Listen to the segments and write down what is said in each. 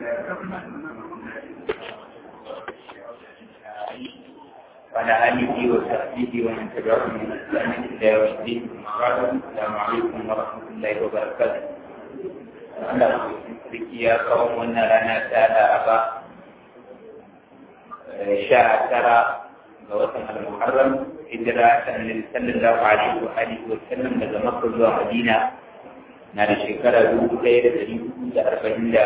وعلى آله وصحبه ومن تبعهم من إحسان إلى يوم الدين السلام عليكم ورحمة الله وبركاته Allah sarki ya kawo wannan rana ta Laraba sha tara ga watan al-Muharram hijira ta Annabi sallallahu alaihi wa alihi wa sallam daga Makka zuwa Madina na da shekara dubu ɗaya da ɗari hudu da arba'in da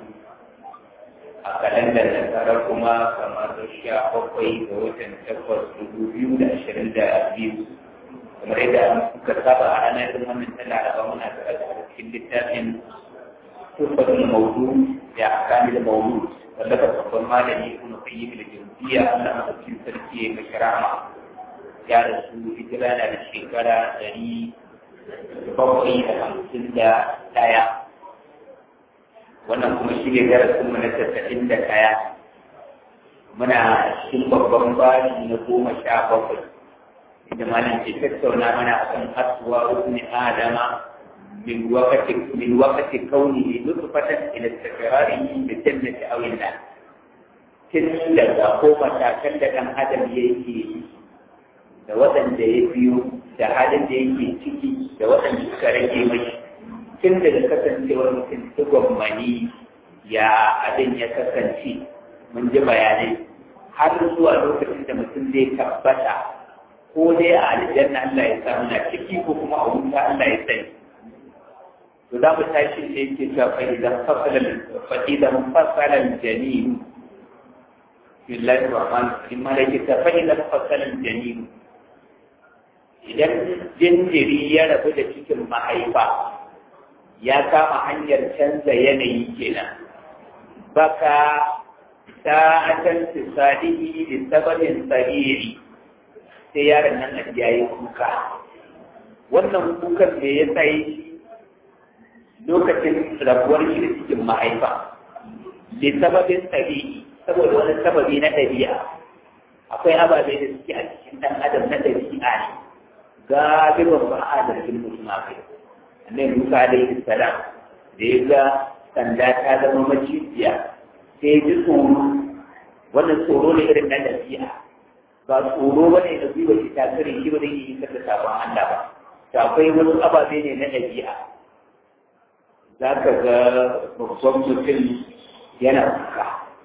a kalandar nasara kuma kamar sha bakwai ga watan takwas dubu biyu da ashirin da biyu kamar yadda muka saba a ranar irin wannan ta Laraba muna karatu a cikin littafin تحفة المولود بأحكام المولود واللفظ أقوى مالي ابن قيم الجوزية أنها تكون تركية بشرعة يا رسول إجرانا للشكرة دري بقي خمسين دا دايا wannan kuma shi ne darasin mu na tasa'in da kaya muna cikin babban bashi na goma sha bakwai inda malam ke tattauna mana akan asuwa ibn adama من وقت من وقت كونه نطفة إلى استقراره بالجنة أو النار tun daga ko matakan da ɗan adam ya yi da waɗanda ya biyo da halin da yake ciki da waɗanda suka rage mashi tun daga kasancewar mutum tugon mani ya abin ya kasance mun ji bayanai har zuwa lokacin da mutum zai tabbata ko dai a aljanna Allah ya samu na ciki ko kuma a wuta Allah ya sani to za mu tashi da yake cewa fa idan fasala fa idan fasala janin billahi rahman rahim ma yake ta fa idan fasala janin idan jinjiri ya rabu da cikin mahaifa ya kama hanyar canza yanayi kenan baka sa'atan tisadihi li sababin sariri sai yaron nan a yayi kuka wannan kukan me ya sai lokacin rabuwar shi da cikin mahaifa da sababin tabi'i saboda wani sababi na ɗabi'a akwai ababe da suke a cikin ɗan adam na ɗabi'a ne galibin ba a zargin mutum a kai annabi musa alaihi salam da ya ga sanda ta zama macijiya sai ji tsoro wannan tsoro ne irin na ɗabi'a ba tsoro ba ne da gwiwa shi ta kare shi ba zai yi kasa sabon Allah ba to akwai wani ababe ne na ɗabi'a za ka ga babban mutum yana kuka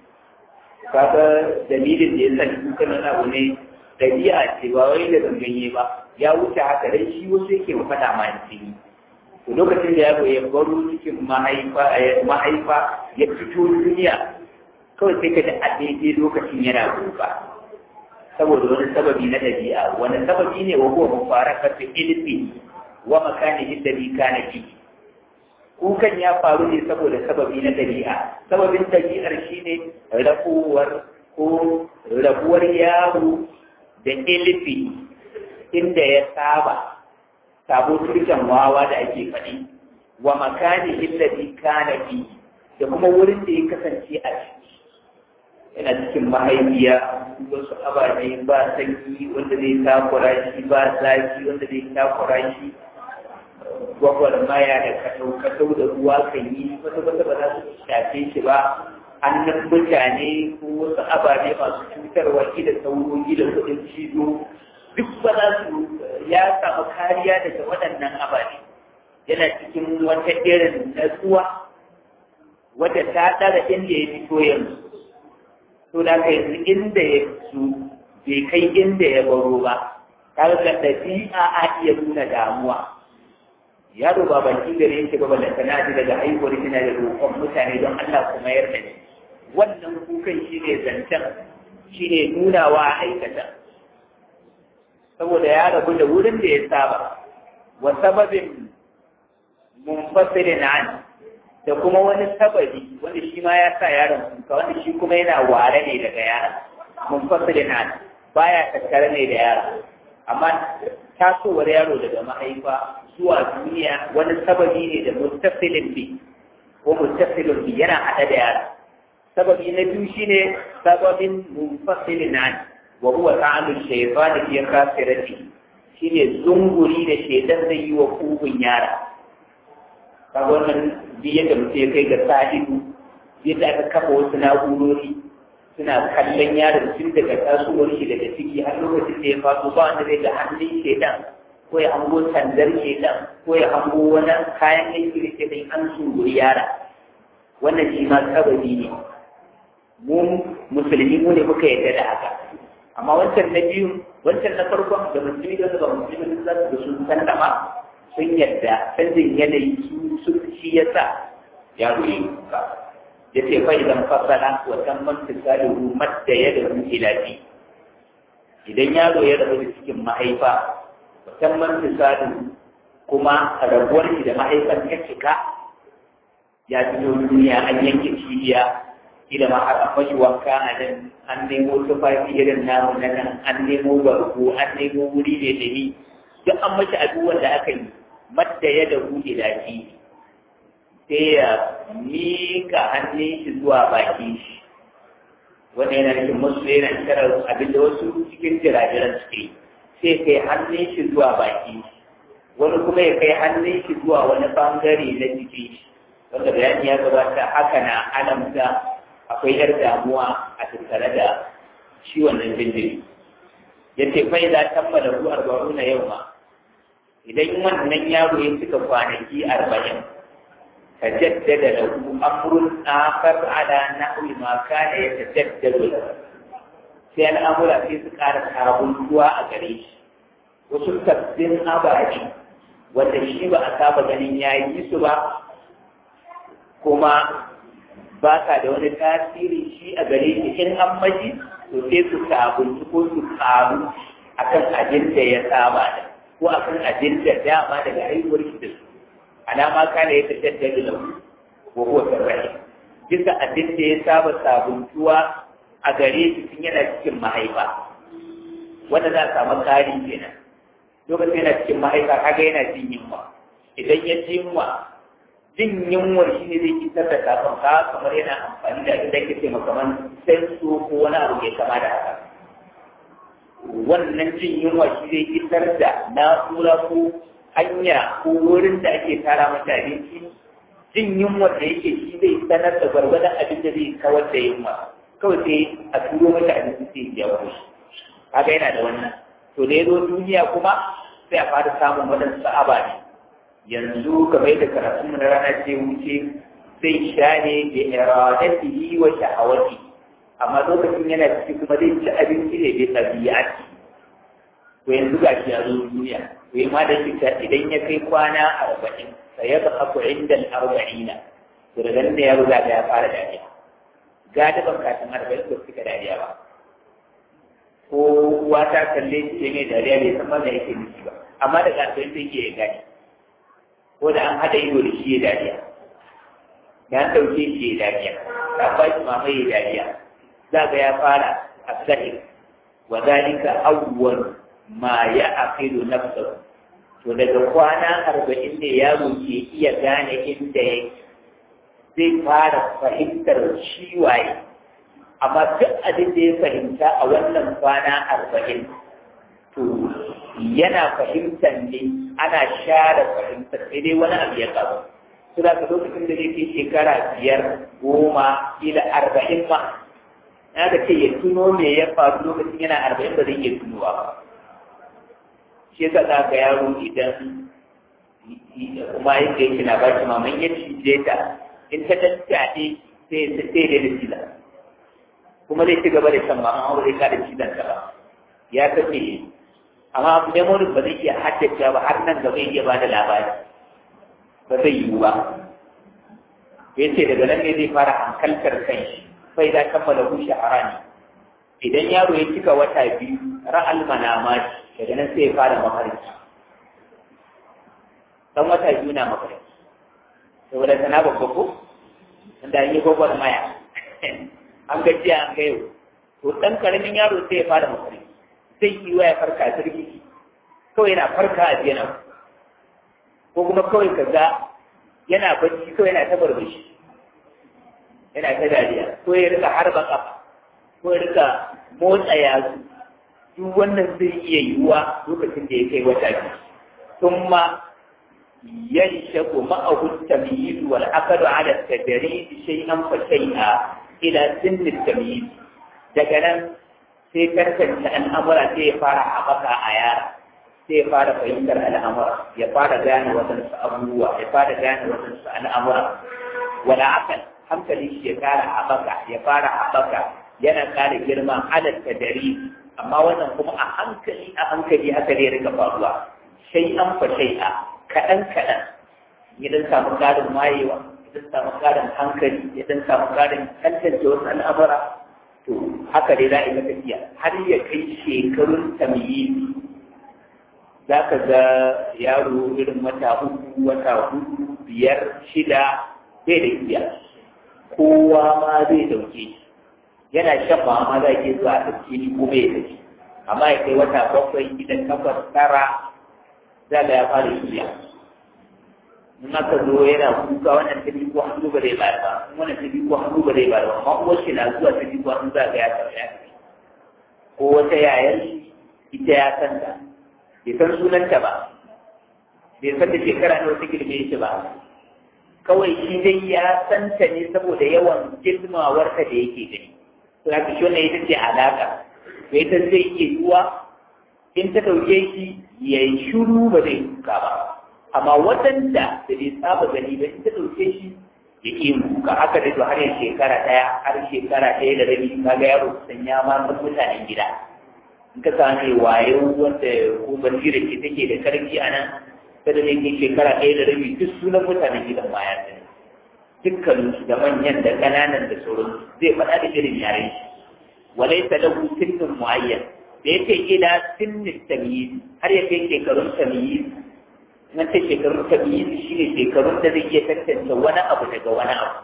kaga dalilin da ya sa kuka na abu ne ɗabi'a ce ba wai da ganganye ba ya wuce haka dai shi wasu yake faɗa ma jini to lokacin da yaro ya baro cikin mahaifa ya fito duniya kawai sai ka ji a daidai lokacin yana kuka saboda wani sababi na ɗabi'a wani sababi ne wa huwa mufarakatu ilmi wa makanihi alladhi kana fihi kukan ya faru ne saboda sababi na ɗabi'a sababin ɗabi'ar shi ne rabuwar ko rabuwar yaro da ilifi inda ya saba sabo turken wawa da ake faɗi wa makani illazi kana fi da kuma wurin da ya kasance a ciki yana cikin mahaifiya wasu ababe ba sanyi wanda zai takura shi ba zafi wanda zai takura shi gwagwarmaya da katau-katau da ruwa kan yi wata wata ba za su shafe shi ba hannun mutane ko wasu ababe masu cutarwa da sauro da kudin cizo duk ba za su ya samu kariya daga waɗannan ababe yana cikin wata irin natsuwa wadda ta ɗara inda ya fito yanzu to da ka yanzu inda ya su bai kai inda ya baro ba kaga ɗabi'a a iya nuna damuwa yaro ba baki gare yake ba balla tana ji daga haihuwar kina da roƙon mutane don Allah kuma yarda ne wannan kukan shi ne zancen shi ne nunawa a aikata saboda ya rabu da wurin da ya saba wa sababin munfasirin an da kuma wani sababi wanda shi ma ya sa yaron kuka wanda shi kuma yana ware ne daga yaron munfasirin an baya tattare ne da yaron amma tasowar yaro daga mahaifa zuwa duniya wani sababi ne da muttasilin bi ko muttasilin bi yana hada da yara sababi na biyu shine sababin munfasilin an wa huwa ta'alu shaytan fi khasirati shine zunguri da shaytan zai yi wa kugun yara kaga wannan bi yadda mutum ya kai ga sahibu yadda aka kafa wasu na'urori suna kallon yaron tun daga tasowar shi daga ciki har lokacin da ya faso ba wanda zai ga hannun shedan ko ya hango sandar shedan ko ya hango wani kayan aiki da shedan an sunguri yara wannan shi ma kabari ne mu musulmi mu ne muka yarda da haka amma wancan na biyu wancan na farkon da musulmi da ba musulmi da su sun san da ma sun yarda canjin yanayi su su shi yasa yaro yi kuka ya ce fa idan fasala wa tamman tisalihu madda yadahu ila fi idan yaro ya rabu da cikin mahaifa wa tamman tisalihu kuma rabuwar shi da mahaifan ya cika ya fito duniya an yanke cibiya ila ma har mashi wanka a nan an nemo tufafi irin namu na nan an nemo barko an nemo wuri ne da ni duk an mashi abubuwan da aka yi madda ya da hu ila fi sai ya mika hannun shi zuwa baki shi wanda yana nufin musu yana kiran abin da wasu cikin jirajiran suke yi sai kai hannun shi zuwa baki shi wani kuma ya kai hannun shi zuwa wani bangare na jikin shi wanda bayani ya gabata haka na alamta akwai yar damuwa a tattare da shi wannan jinjiri ya ce fai za tammala ku arba'una yau ma idan wannan yaro ya cika kwanaki arba'in ka jaddada da ku amrun akhar ala nahwi ma kana yatajaddadu sai al'amura sai su ƙara sabuntuwa a gare shi wasu sabbin abaji wanda shi ba a saba ganin ya yi su ba kuma ba ka da wani tasiri shi a gare shi in an maji to sai su sabunci ko su karu akan abin da ya saba da ko akan abin da dama daga haihuwar shi da su alama kana ya tashar da lahu ko ko sarrahi bisa abin da ya saba sabuntuwa a gare shi tun yana cikin mahaifa wanda za a samu kari kenan lokacin yana cikin mahaifa kaga yana jin yunwa idan ya ji yunwa jin yunwar shi ne zai fitar da kafin ka kamar yana amfani da abin da ke ce kamar sensu ko wani abu mai kama da haka wannan jin yunwa shi zai fitar da na'ura ko hanya ko wurin da ake tara mata abinci jin yunwar da yake shi zai sanar da gwargwadon abin da zai kawar da yunwa kawai sai a turo mata abinci sai ya wuri kaga yana da wannan to da ya zo duniya kuma sai a fara samun waɗansu ababe yanzu kamar yadda karatun mu na rana ce wuce zai sha ne da iradatihi wa shahawati amma lokacin yana ciki kuma zai ci abinci ne bai tabi'ati to yanzu ga shi ya zo duniya to yi ma da shi idan ya kai kwana arba'in sai ya zahafu inda arba'ina to daga nan da ya ruga ya fara dariya galiban kafin arba'in ba su ka dariya ba ko uwa ta kalle shi ne dariya bai san ma me yake nufi ba amma daga arba'in sai ke ya gani ko da an haɗa ido da shi ya dariya da an ɗauke shi ya dariya da ba shi mama ya dariya za ga ya fara a sahir wa zalika awwal ma ya aqidu nafsahu to daga kwana arba'in ne yaro ke iya gane inda yake zai fara fahimtar shi waye amma duk abin da ya fahimta a wannan kwana arba'in to yana fahimtar ne ana share fahimtar sai dai wani abu ya kawo su da ka lokacin da zai kai shekara biyar goma ila arba'in ma na da ce ya tuno me ya faru lokacin yana arba'in ba zai iya tunowa ba shi yasa za ka yaro idan kuma yadda yake na ba shi maman ya cije ta in ta tattaɗe sai sai da cizon kuma zai ci gaba da shan maman aure ka da cizon ta ba ya kace amma memory ba zai iya haddace ba har nan gaba iya ba da labari ba zai yiwu ba ya ce daga nan ne zai fara hankaltar kan shi sai za kammala hu shaharani idan yaro ya cika wata biyu ra'al manamati daga nan sai ya fara mafarki dan wata biyu na mafarki saboda sana babba ko inda an yi gwagwar maya an gajiya an ga yau to dan karamin yaro sai ya fara mafarki zai yi wa ya farka jirgi kawai yana farka a jena ko kuma kawai ka ga yana bacci kawai yana ta barbashi yana ta dariya ko ya rika harba kafa ko ya rika motsa yatsu duk wannan zai iya yiwuwa lokacin da ya kai wata biyu tun ma yanshaku ma'ahu at-tamyiz wal aqd 'ala at-tadrij shay'an fa shay'a ila sinni at-tamyiz daga nan sai karkanta al'amura sai ya fara haɓaka a yara sai ya fara fahimtar al'amura ya fara gane waɗansu abubuwa ya fara gane waɗansu al'amura wala akal hankali shi ya fara haɓaka ya fara haɓaka yana ƙara girma halatta dari amma wannan kuma a hankali a hankali haka ne rika faruwa sai an fa a kaɗan kaɗan idan samu ƙarin wayewa idan samu ƙarin hankali idan samu ƙarin tantance wasu al'amura to haka dai za a yi tafiya har ya kai shekarun tamyizi za ka ga yaro irin wata uku wata hudu biyar shida bai da iya kowa ma zai dauke shi yana shan ma ma za ke zuwa a ɗauke ni ko bai da shi amma ya kai wata bakwai idan takwas tara za ga ya fara shirya in aka zo yana kuka wannan ta ko hannu ba zai bayar ba wannan ta ko hannu ba zai bayar ba amma uwar shi na zuwa ta ko hannu za ga ya tafi ya tafi ko wata yayar ita ya san ta bai san sunanta ba bai san da shekara na wata girme shi ba kawai shi dai ya san ta ne saboda yawan girmawarta da yake gani to haka shi wannan ita ce alaka to ita zai iya yiwuwa in ta ɗauke shi ya yi shuru ba zai kuka ba amma waɗanda da bai saba gani ba in ta ɗauke shi ya ƙi kuka haka da har ya shekara ɗaya har shekara ɗaya da rabi kaga yaro kusan ya ma san mutanen gida in ka same wayo wanda ko basira ce take da karfi a nan kada ne ke shekara ɗaya da rabi duk sunan mutanen gidan ma ya sani dukkaninsu da manyan da ƙananan da sauran zai faɗa da irin yaren shi walai ta lahu sinnin muayyan da ya ce ila sinnin tamyiz har ya kai shekarun tamyiz na ce shekarun tamyiz shine shekarun da zai iya tantance wani abu daga wani abu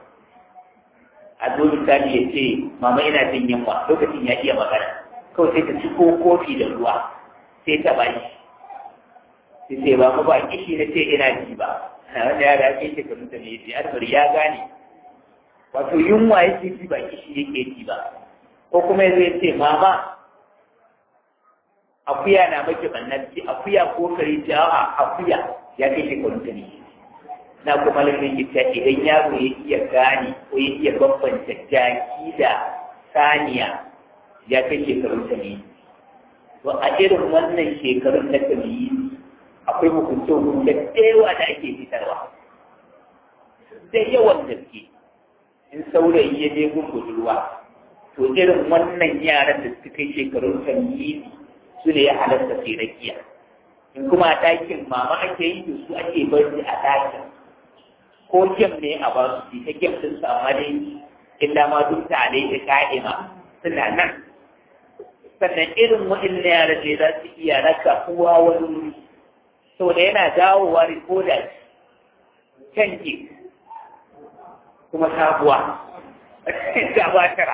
a zo misali ya ce mama ina jin yunwa lokacin ya iya magana kawai sai ta ci ko kofi da ruwa sai ta bashi sai sai ba mu ba kishi na ce ina ji ba wanda ya dace shi ka mutum ne ji albar ya gane wato yunwa yake ji ba kishi yake ji ba ko kuma zai ce mama akuya na maki bannan ci akuya ko kare ji a akuya ya kai shi ka mutum ne na kuma lafiyar gita idan yaro ya iya gane ko ya iya bambanta jaki da saniya ya kai shekarun ta ne to a irin wannan shekarun na tamiyi akwai hukunce hukunce da da ake fitarwa da yawan gaske in saurayi ya je gun budurwa to irin wannan yaran da suka kai shekarun tamiyi su ne ya halatta sai rakiya in kuma a ɗakin mama ake yi to su ake bari a ɗakin ko gem ne a ba su ta gem din su amma dai illa ma duk tare da ka'ima suna nan sannan irin waɗannan yara ne za su iya raka uwa wani wuri saboda yana dawowa rikoda canji kuma sabuwa sabuwa tara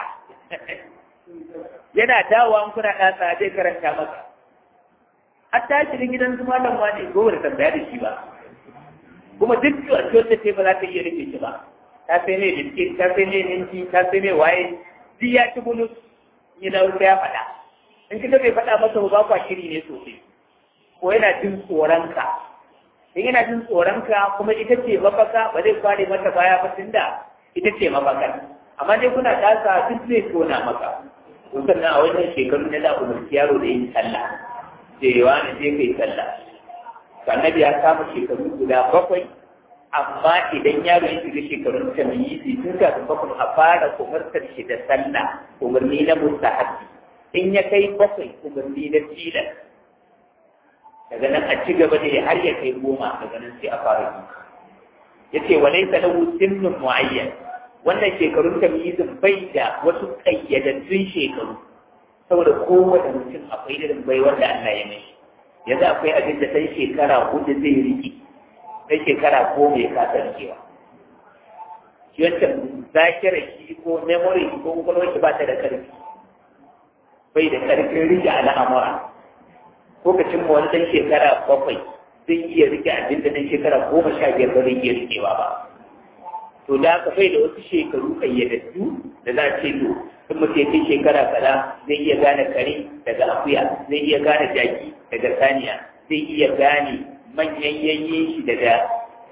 yana dawowa in kuna ɗasa zai karanta maka a tashi gidan su malam wani gobe da tambaya da shi ba kuma duk wanda ce ba za ta iya rike shi ba ta sai mai biskit ta sai mai minti ta sai mai waye duk ya ci bulus ya dawo ya faɗa in kika bai faɗa masa ba kwa shiri ne sosai ko yana jin tsoronka in yana jin tsoronka kuma ita ce mafaka ba zai kware mata baya ba tunda ita ce mafaka amma dai kuna tasa duk zai tona maka to sannan a wannan shekaru na da umarci yaro da yin sallah cewa ne je kai sallah annabi ya kama shekaru guda bakwai amma idan yaro ya shiga shekarun tamyizi tun kafin bakwai a fara umartar shi da sallah umarni na mustahabi in ya kai bakwai umarni na tilas daga nan a ci gaba da har ya kai goma daga nan sai a fara duka ya ce wa laisa lahu sinnun mu'ayyan wannan shekarun tamyizin bai da wasu kayyadaddun shekaru saboda kowane mutum akwai irin bai wanda Allah ya mai yanzu akwai abin da ɗan shekara hudu zai riƙe ɗan shekara goma ya kasa rikewa shi wancan zakira shi ko memory ko kwakwalwar shi ba ta da ƙarfi bai da ƙarfin rike al'amura ko ka cimma wani ɗan shekara bakwai zai iya rike abin da ɗan shekara goma sha biyar ba zai iya rikewa ba to da haka bai da wasu shekaru ƙayyadattu da za a ce to in mutum ya shekara kaza zai iya gane kare daga akuya zai iya gane jaki daga saniya zai iya gane manyan yayyen shi daga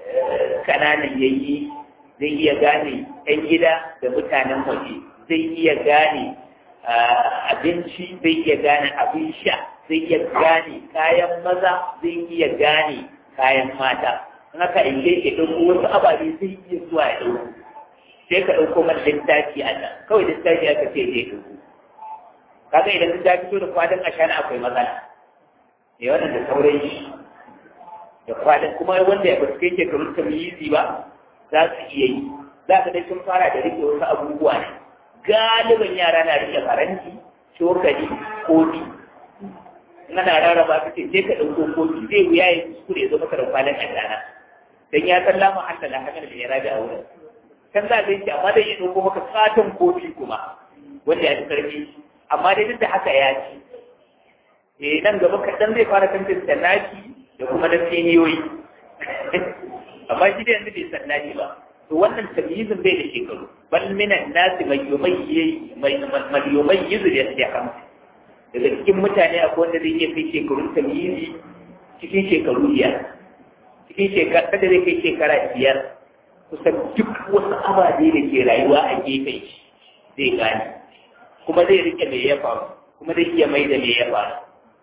kananan yayi zai iya gane ɗan gida da mutanen waje zai iya gane abinci zai iya gane abin sha zai iya gane kayan maza zai iya gane kayan mata in aka inge ke ɗauko wasu ababe zai iya zuwa ya ɗauko sai ka ɗauko man littafi a nan kawai littafi aka ce zai ɗauko kaga idan littafi fito da kwadon ashana akwai matsala ne wannan da sauran shi da kwadon kuma wanda ya basu kai shekarun tamyizi ba za su iya yi za ka dai sun fara da rike wasu abubuwa ne galibin yara na rike faranti cokali kofi ana rarraba ka ce sai ka ɗauko kofi zai wuya ya kuskure ya zo maka da kwanan ashana dan ya san lamun Allah la hakan da ya rabi a wurin kan za ka yi amma dai ya ɗauko maka katon kofi kuma wanda ya fi karfi amma dai duk da haka ya ci eh nan gaba kaɗan zai fara tantance naki da kuma na seniyoyi amma shi da yanzu bai san naki ba to wannan tamyizin bai da shekaru bal minan nasi mai yumayyi mai yumayyizu da ya kamata daga cikin mutane akwai wanda zai iya kai shekarun tamyizi cikin shekaru biyar cikin shekara kada zai kai shekara biyar kusan duk wasu ababe da ke rayuwa a gefen shi zai gane kuma zai rike me ya faru kuma zai iya mai da me ya faru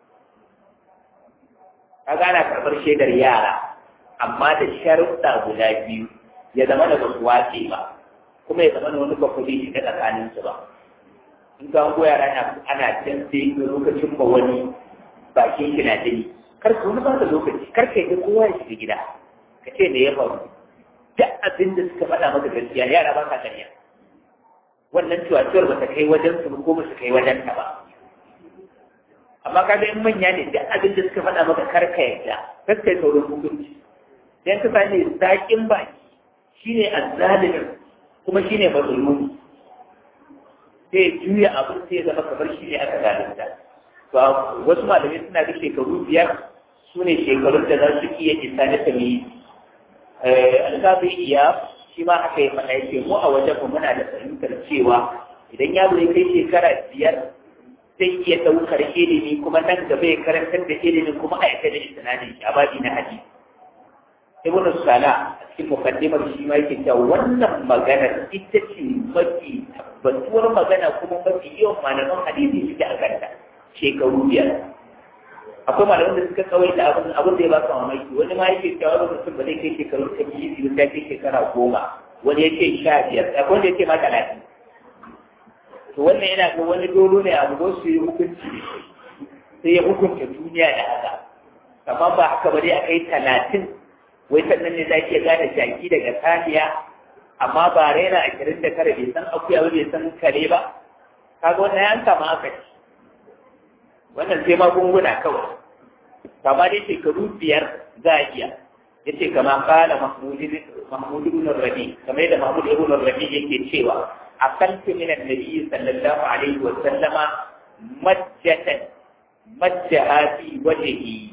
kaga ana karɓar shaidar yara amma da sharuɗa guda biyu ya zama da basu wace ba kuma ya zama da wani bakwai shiga tsakaninsu ba in ka hango yara ana can sai lokacin ba wani bakin shi na jini kar ka wani ba da lokaci kar ka yi kowa ya shiga gida ka ce me ya faru duk abin da suka faɗa maka gaskiya yara ba ka ƙarya wannan cuwacuwar ba ta kai wajen su ko ba su kai wajen ta ba amma kaga in manya ne duk abin da suka faɗa maka kar ka yarda kar ka yi saurin hukunci dan ka sani zaƙin baki shine azzalimin kuma shine mazlumi sai juya abin sai ya zama kamar shi ne aka zalunta to wasu malamai suna da shekaru biyar su ne shekarun da za su iya isa na tamiyi alƙafi iya shi ma aka yi mana yake mu a wajen mu muna da fahimtar cewa idan yaro ya kai shekara biyar zai iya ɗaukar ilimi kuma nan gaba ya karantar da ilimin kuma a yaka da isnadin shi a babi na hadisi ibn sala a cikin mukaddimar shi ma yake cewa wannan magana ita ce mafi tabbatuwar magana kuma mafi yawan malaman hadisi suke a kanta shekaru biyar akwai malaman da suka kawai da abin abin da ya baka mamaki wani ma yake cewa wani mutum ba zai kai shekaru ta biyu biyu ta kai shekara goma wani ya ce sha biyar akwai wanda ya ce ma talatin to wannan yana ga wani dolo ne abu ko su yi hukunci sai ya hukunta duniya da haka amma ba haka ba dai a kai talatin wai sannan ne za ki gane jaki daga saniya amma ba raina ashirin da tara bai san akuya ba bai san kare ba kaga wannan ya kama aka ci wannan sai magunguna kawai kama dai shekaru biyar za a iya ya ce kama kala mahmud ibn rabi kamar yadda mahmud ibn rabi yake cewa akaltu min annabi sallallahu alaihi wa sallama majjatan majjaha fi wajhihi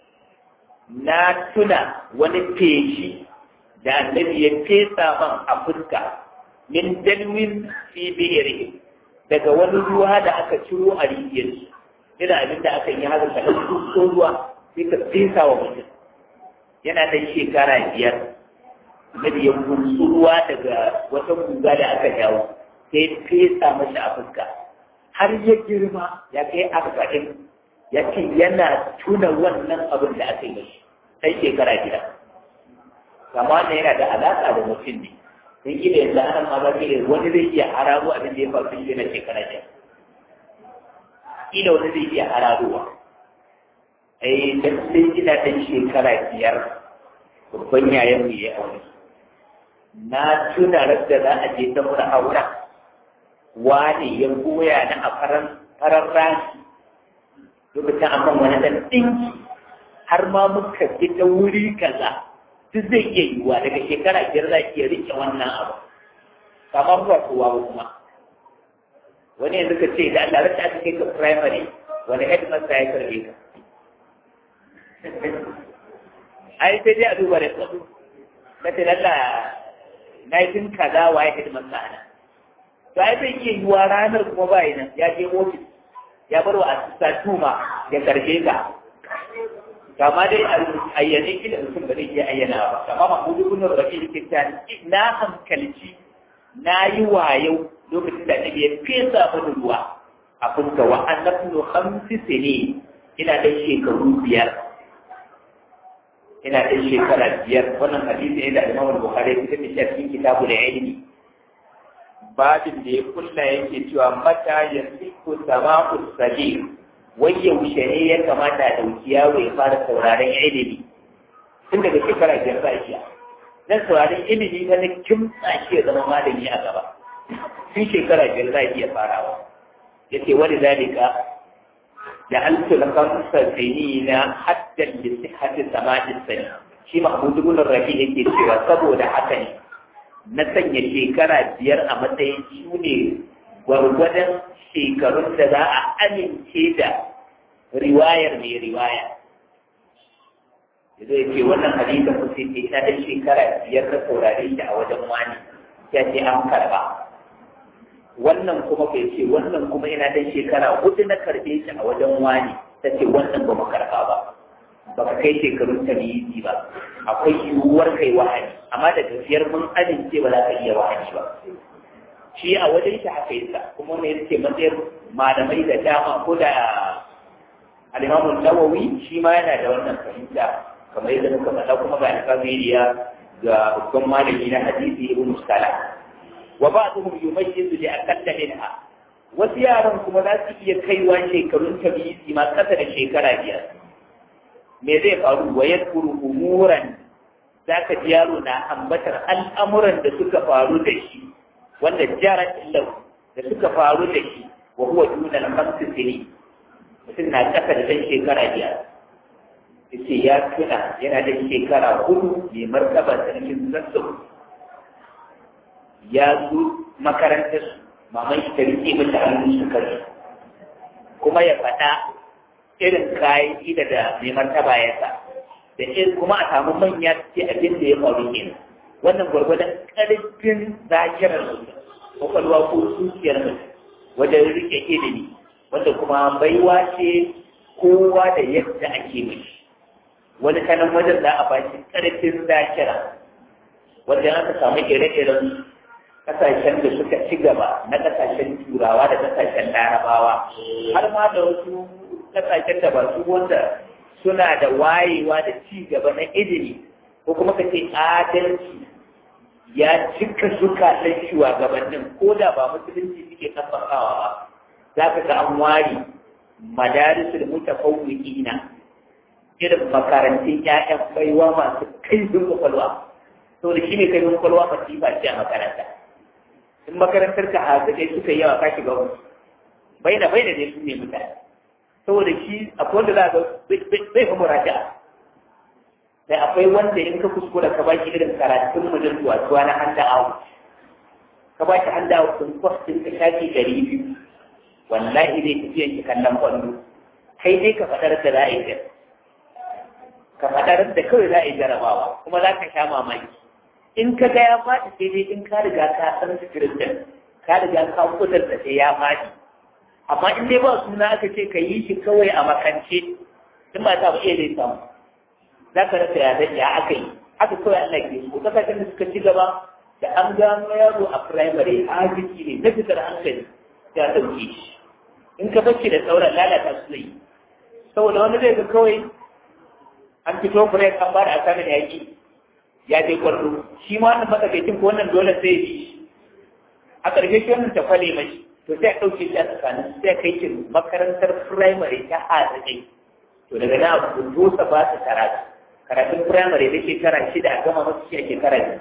na tuna wani feshi da annabi ya fesa man a fuska min dalwin fi bi'irihim daga wani ruwa da aka ciro a rijiyarsu ina abin da aka yi haka kaɗan tuso ruwa sai ka fesa wa mutum yana da shekara biyar annabi ya gumsu ruwa daga wata guga da aka jawo sai fesa mashi a fuska har ya girma ya kai arba'in ya ce yana tuna wannan abin da aka yi sai shekara gida kama wannan yana da alaƙa da mutum ne don gida yanzu ana ma ba wani zai iya hararo abin da ya faru shi na shekara gida kila wani zai iya hararowa ai dan sai ina dan shekara biyar babban yayan mu ya aure na tuna da za a je ta mura auren wani ya goya na a faran farar rani lokacin amma wani dan dinki har ma muka ji ta wuri kaza duk zai iya yiwuwa daga shekara biyar za iya rike wannan abu kamar ba kowa ba kuma wani yanzu ka ce da Allah rasa aka kai ka primary wani headmaster ya karbe ka ai sai dai a duba da tsaro na ce Allah na yi tun kaza wa ya headmaster ana to ai zai iya yiwuwa ranar kuma ba nan ya je ofis ya bar wa asista tuma ya karbe ka kama dai ayyane kila mutum ba zai iya ayyana ba kama mahmudu ibn rafi yake ta na hankalci na yi wayo lokacin da nabi ya fesa mani ruwa a fuska wa annabnu khamsi sini ina da shekaru biyar ina da shekara biyar wannan hadisi ne da Imam Bukhari ya fitar da cikin kitabu da ilimi babin da ya kulla yake cewa mata yasiku sama'u sagir wai yaushe ne ya kamata da yaro ya fara sauraron ilimi tun daga shekara biyar ba shi dan sauraron ilimi ta na kimtsa shi ya zama malami a gaba tun shekara biyar za iya farawa yace wani zalika da an tulaka musalsini na haddan da sihhati sama'in sani shi mahmud ibn rafi yake cewa saboda haka ne na sanya shekara biyar a matsayin su ne gwargwadon shekarun da za a amince da riwayar mai riwaya zai ce wannan hadisa ku sai ce ina da shekara biyar da saurare shi a wajen wani ya ce an karba wannan kuma bai ce wannan kuma ina da shekara hudu na karbe shi a wajen wani ta ce wannan ba mu karba ba ba ka kai shekarun tarihi ba akwai yiwuwar kai wahayi amma da gafiyar mun amince ba za ka iya wahayi ba shi a wajen shi haka yasa kuma ne yake matsayin malamai da dama ko da alimamun nawawi shi ma yana da wannan fahimta kamar yadda muka faɗa kuma ga alfamiliya ga babban malami na hadisi ibn salah wa ba'dhum yumayyizu li aqalla minha wasu yaran kuma za su iya kaiwa shekarun tabiisi ma kasa da shekara biyar me zai faru wa yadkuru umuran zaka ji yaro na ambatar al'amuran da suka faru da shi wanda jarat lahu da suka faru da shi wa huwa duna al-khamsi sinin mutum na kasa da ɗan shekara biyar yace ya tuna yana da shekara hudu mai martaba sarkin zazzau ya zo makarantar maman shi ta rike mata hannun su kare kuma ya faɗa irin kayan ida da mai martaba ya sa da irin kuma a samu manya ce abin da ya faru kenan wannan gwargwadon ƙarfin zakirar mutum kwakwalwa ko zuciyar mutum wajen rike ilimi wanda kuma baiwa ce kowa da yadda ake mishi wani kanan wajen za a ba shi ƙarfin zakira wanda aka samu ire-iren kasashen da suka ci gaba na kasashen turawa da kasashen larabawa har ma da wasu kasashen da ba su wanda suna da wayewa da ci gaba na ilimi ko kuma ka ce adalci ya cika zukatan shugabannin ko da ba musulunci suke kafafawa ba za ka ga an ware madarisul mutafawwiqina irin makarantun ƴaƴan baiwa masu kaifin kwakwalwa saboda shi ne kaifin kwakwalwa masifa ce a makaranta in makarantar ka hazikai suka yi yawa ka shiga wasu baina baina ne su ne mutane saboda shi akwai wanda za ga bai fi muraja sai akwai wanda in ka kuskura ka baki irin karatun mutum tuwa tuwa na handa awu ka baki handa awu sun kwastin ka shafi ɗari biyu wallahi zai tafiyan ki kallon kwallo kai dai ka faɗar da za a yi ka faɗar da kawai za a yi jarabawa kuma za ka sha mamaki in ka ga ya faɗi sai dai in ka riga ka san sikirin din ka riga ka kudar da sai ya faɗi amma in dai ba suna aka ce ka yi shi kawai a makance in ba ta iya zai samu za ka rasa ya zai ya aka yi haka kawai Allah ke so kasashen da suka ci gaba da an gano yaro a firamare arziki ne na fitar hankali ya ɗauke shi in ka bacci da sauran lalata su zai saboda wani zai ga kawai an fito fure an ba da asamin yaƙi ya je kwallo shi ma wannan matsakaicin ko wannan dole sai bi a ƙarshe shi wannan ta kwale mai to sai a ɗauke shi a tsakanin sai a kai shi makarantar firamare ta haɗaɗai to daga nan abu dosa ba su karatu karatun firamare da shekara shida a gama masu shi a shekara biyu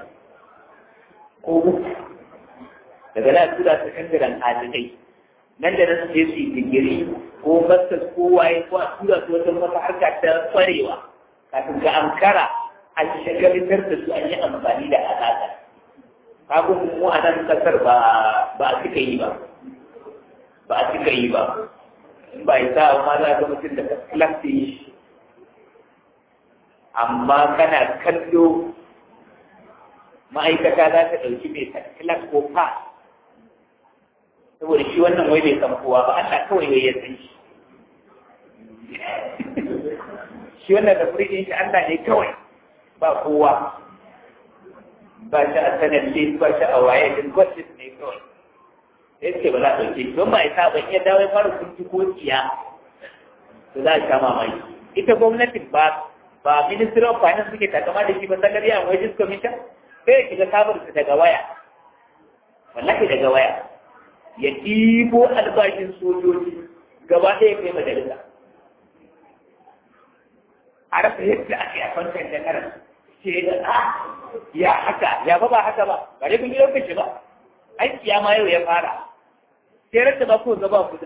ko uku daga nan a tura su kangaran haɗaɗai nan da nan su je su yi digiri ko masters ko waye ko a tura su wajen wata harka ta kwarewa kafin ga ankara an shagalitar da su an yi amfani da alaƙa kagun mu a nan kasar ba ba a cika yi ba ba a cika yi ba ba ya sa ma za ga mutum da klasi shi amma kana kallo ma'aikata za ta ɗauki mai kilas ko pass saboda shi wannan wai bai san kowa ba Allah kawai wai ya san shi shi wannan da ɗin shi Allah ne kawai ba kowa ba shi a sanar list ba shi a waye din gwajin ne kawai sai ce ba za a ɗauke don ba isa ban iya dawo ya fara kunci ko tsiya to za a sha mamaki ita gwamnatin ba ba ministry of finance suke takama da shi ba salary and wages commission sai ya shiga sabar su daga waya wallahi daga waya ya ɗibo albashin sojoji gaba ɗaya kai majalisa a rasa yadda ake a kwantar da karan ce da a ya haka ya ba ba haka ba ba dai kun yi lokaci ba aiki ya ma yau ya fara sai rasa ba ko gaba kudin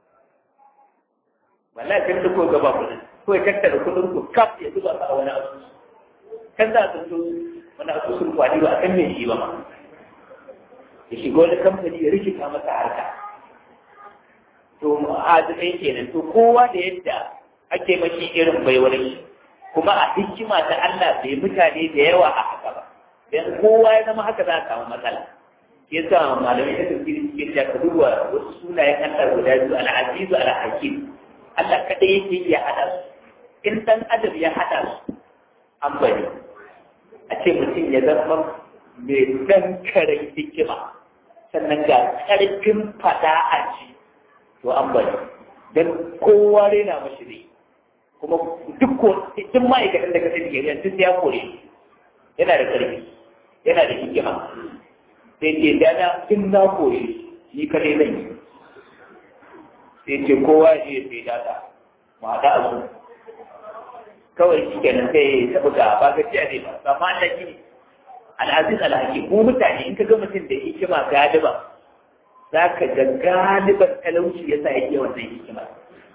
wallahi sai da ko gaba kudin ko ya tattara kudin ku kaf ya zuba a wani asusu kan za su zo wani asusun kwani ba a kan me shi ba ma ya shiga wani kamfani ya rikita masa harka to azumai kenan to kowa da yadda ake mashi irin baiwar shi kuma a hikima ta Allah bai mutane da yawa a haka ba dan kowa ya zama haka za a samu matsala yasa malamai da tafsiri cikin da ka duba wasu sunayen Allah guda biyu al-azizu al-hakim Allah kadai yake iya hada su in dan adam ya hada su an bari a ce mutum ya zama mai dan karen hikima sannan ga karfin fada a ci to an bari dan kowa rena mashi ne kuma duk ko duk ma'aikatan da ka sani gari duk ya kore yana da karfi yana da hikima sai ce dana in na kore ni kare zan yi sai ce kowa ya je sai data mu haɗa a su kawai shi kenan sai ya taɓa ga ba ga ciya ne ba ba ma Allah shi ne al'aziz alhaki ko mutane in ka ga mutum da hikima galiba za ka ga galiban talauci ya sa yake wannan hikima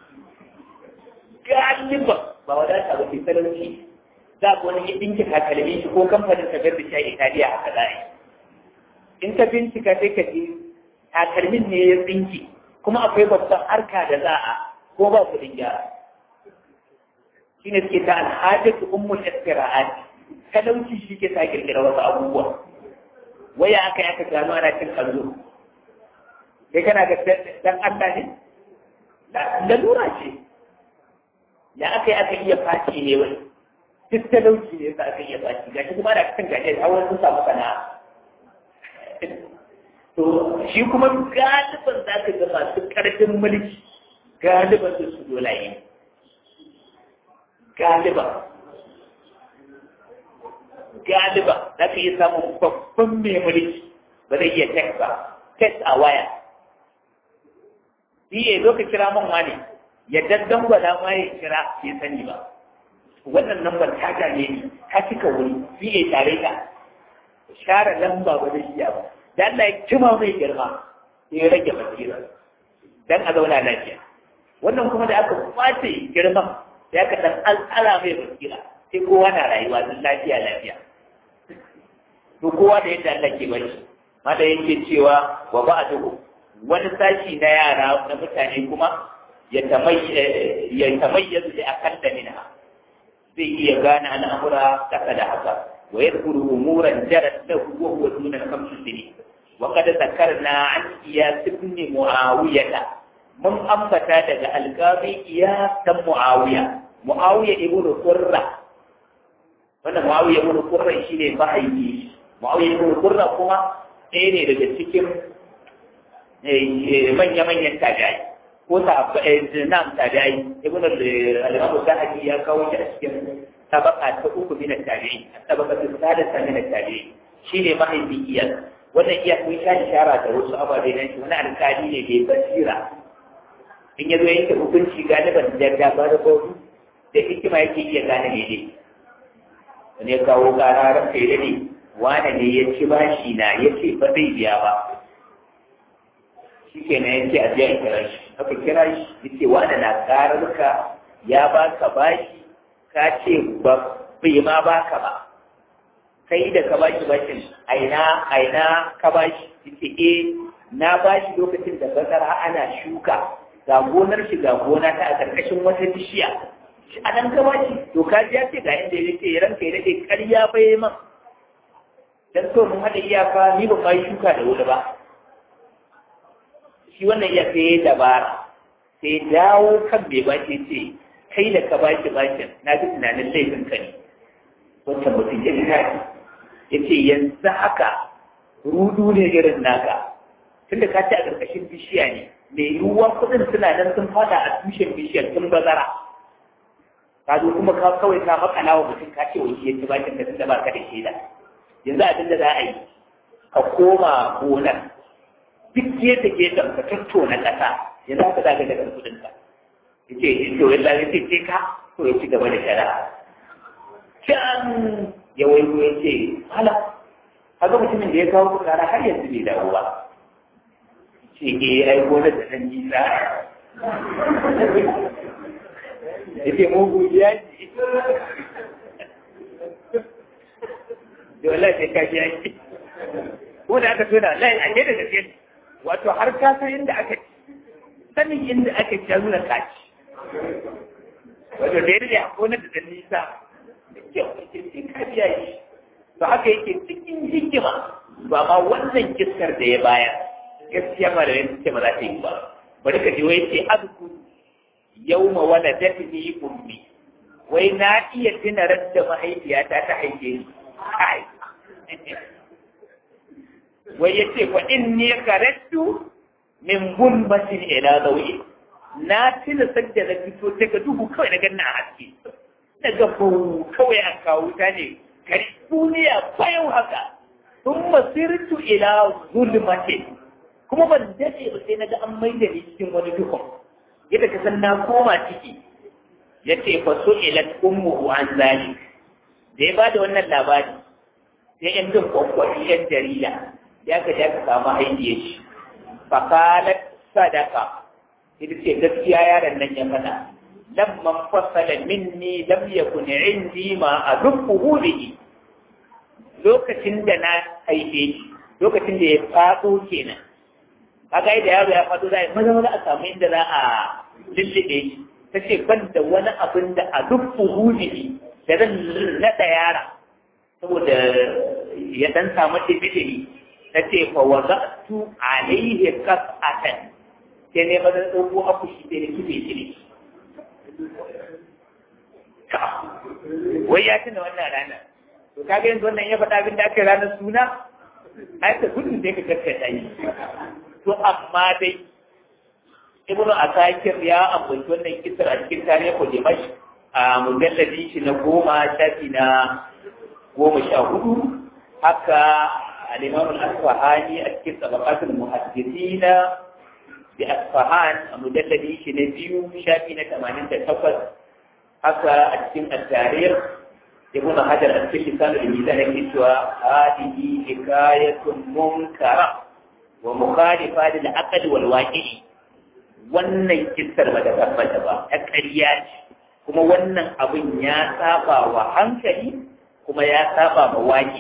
galiban ba wadata ba ke talauci za ka wani ya ɗinke takalmi shi ko kamfanin ka garda shi a Italiya haka za a yi in ka bincika sai ka ji takalmin ne ya tsinki kuma akwai babban harka da za a ko ba kuɗin gyara shi ne suke ta alhajatu ummul istira'at talauci shi ke sa kirkira wasu abubuwa waya aka yi aka gano ana cin kallo kai kana ga dan Allah ne lalura ce ya aka yi aka iya faci ne wai duk talauci ne sa aka iya faci gashi kuma da kan gashi har wani sun samu sana'a to shi kuma galiban za ka ga masu ƙarfin mulki galiban su su dolaye galiban galiban za ka iya samun babban mai mulki ba zai iya tek ba tek a waya shi zo ka kira man wani ya daddan gwada ma ya kira bai sani ba wannan lambar ta gane ni ta cika wuri shi ya tare ka share lamba ba zai iya ba da Allah ya cima mai girma sai ya rage basira dan a zauna lafiya wannan kuma da aka kwace girman sai aka dan al'ala mai basira sai kowa na rayuwa don lafiya lafiya to kowa da yadda Allah ke bari ma da yake cewa wa ba'duhu wani sashi na yara na mutane kuma ya tamayyazu da akalla minha zai iya gane al'amura kasa da haka wa yadkhulu umuran jarat lahu wa huwa duna khamsi sinin وقد ذكرنا عن إياس بن معاوية من أنبت daga القاضي إياس بن معاوية معاوية ابن قرة wannan Muawiya ibn Qurra shine mahaifi Muawiya ibn Qurra kuma ɗaya ne daga cikin manya-manyan tabi'ai ko ta nan tabi'ai ibn al-Imam Sa'di ya kawo shi a cikin tabaka ta uku min tabi'i tabaka ta sadisa min tabi'i shine mahaifi iyas wannan iya kun sha ishara da wasu ababe nan shi wani alkali ne da basira in ya zo yanke hukunci galiban da gaba da bautu da hikima yake iya gane ne dai wani ya kawo kara ran kai ne wane ne ya ci bashi na ya ce ba zai biya ba shi ke na yanke a biya kira shi aka kira shi ya ce wane na kararka ya baka bashi ka ce ba bai ma baka ba kai da ka bashi bashin aina aina ka bashi yace eh na bashi lokacin da bazara ana shuka ga gonar shi ga gona ta a karkashin wata bishiya shi a nan ka bashi to ka ji ya ce ga inda ya ce ranka ya dade ƙarya bai man dan so mun hada iyaka ni ba mai shuka da wuri ba shi wannan iya sai dabara sai dawo kan bai bashi ce kai da ka baki bakin na fi tunanin laifin ka ne wancan mutum ya gina ya ce yanzu haka rudu ne irin naka tunda ka ci a ƙarƙashin bishiya ne mai yiwuwa kuɗin suna nan sun fada a tushen bishiyar tun bazara ka zo kuma ka kawai ka makala wa mutum ka ce wani ya ci bakin da tunda baka da shaida yanzu abin da za a yi ka koma gonar duk gefe gefen ka tattona ƙasa yanzu haka za ka daga kuɗin ka ya ce to yalla ya ce ce ka to ya ci gaba da shari'a can ya waigo ya ce hala kaga mutumin da ya kawo kara har yanzu bai dawo ba ce eh ai gonar da nan nisa ya ce mugu ya ce da wallahi sai ka ji yaki ko da aka tona lai a da gaske wato har ka san inda aka ci sanin inda aka ci ya nuna kaci wato da yadda ya gonar da nisa da kyau sai ka biya shi to haka yake cikin hikima ba ma wannan kiskar da ya bayar gaskiya ba da yanzu ce ba za ta yi ba bari ka ji wai ce azku yawma wala datni ummi wai na iya tuna radda mahaifiyata ta haife ni kai wai ya ce fa inni karattu min gulmatin ila zawi na tuna sadda na fito daga duhu kawai na ganna a haske daga bau kawai an kawo ta ne kari duniya bayan haka sun masirtu ila zulmatin kuma ban daɗe ba sai na ga an maida ni cikin wani duhun yadda ka san na koma ciki ya ce fa so ilat ummuhu an zalik da ya bada wannan labari sai yan bin kwakwari yan jarida ya ka ja ka samu haidiyar shi fa qalat sadaka ita ce gaskiya yaron nan ya faɗa lamman fasala minni lam yakun indi ma azubbuhu bihi lokacin da na haife shi lokacin da ya faɗo kenan kaga da yaro ya faɗo za a maza maza a samu inda za a lullube shi ta ce ban da wani abin da a duk fuhudihi da zan naɗa yara saboda ya ɗan samu tibitiri ta ce fa wa za tu alaihi kas'atan sai ne maza ɗauko akushi sai da kife shi ne wai ya tuna wannan ranar to kaga yanzu wannan ya faɗa abin da aka yi ranar suna ai ka gudun da ya ka gaskata yi to amma dai ibnu asakir ya ambaci wannan kisar a cikin tarihi dimash a mujalladi shi na goma shafi na goma sha hudu haka al-imam al-asfahani a cikin tabaqatul muhaddithina bi asfahan a mujalladi shi na biyu shafi na tamanin da takwas haka a cikin at-tarikh ibnu hajar a cikin lisan al-mizan yake cewa hadihi hikayatun munkara wa mukhalifa lil aql wal waqi'i wannan kissar ba ta tabbata ba ta ƙarya ce kuma wannan abin ya saba wa hankali kuma ya saba ma waƙi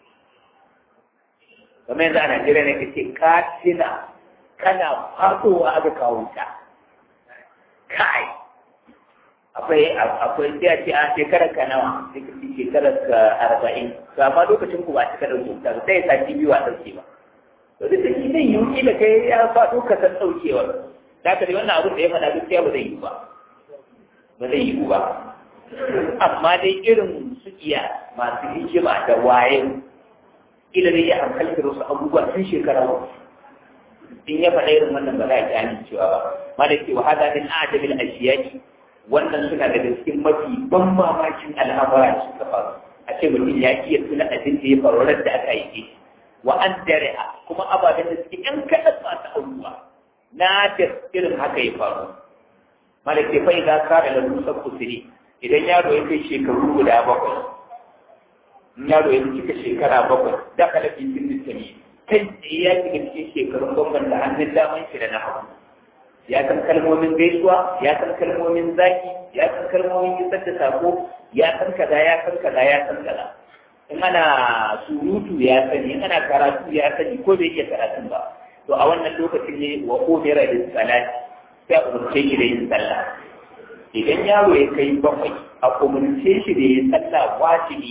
kamar yanzu a Najeriya ne kace ka tina kana fasowa aka kawo ta kai akwai akwai sai ce a shekarar ka nawa sai ka ce shekarar ka arba'in to amma lokacin ku ba cika ɗauke ta sai sati biyu a ɗauke ba to duk da shi zai yi kila kai ya faɗo ka san ɗaukewar da ka wannan abin da ya faɗa gaskiya ba zai yi ba ba zai yi ba amma dai irin su iya masu hikima da waye kila zai iya hankaltar wasu abubuwa tun shekara uku in ya faɗa irin wannan ba za a ji amincewa ba ma da ke wahada min ajabil ashiyaki wannan suna daga cikin mafi ban mamakin al'amura da suka faru a ce mutum ya iya tuna abin da ya faru da aka yi shi wa an dare kuma ababen da suke yan kaɗan masu auruwa na da irin haka ya faru malake fa idan ka da lalusa kusuri idan yaro ya kai shekaru guda bakwai yaro ya cika shekara bakwai da kala fi sin sani kai tsaye ya shiga cikin shekarun gwamnan da hannun daman shi da na hagu ya san kalmomin gaisuwa ya san kalmomin zaki ya san kalmomin isar da sako ya san kaza ya san kaza ya san kaza in ana surutu ya sani in ana karatu ya sani ko bai iya karatun ba to a wannan lokacin ne wa umira da salati sai a umarce shi da yin sallah idan yaro ya kai bakwai a umarce shi da yin sallah wajibi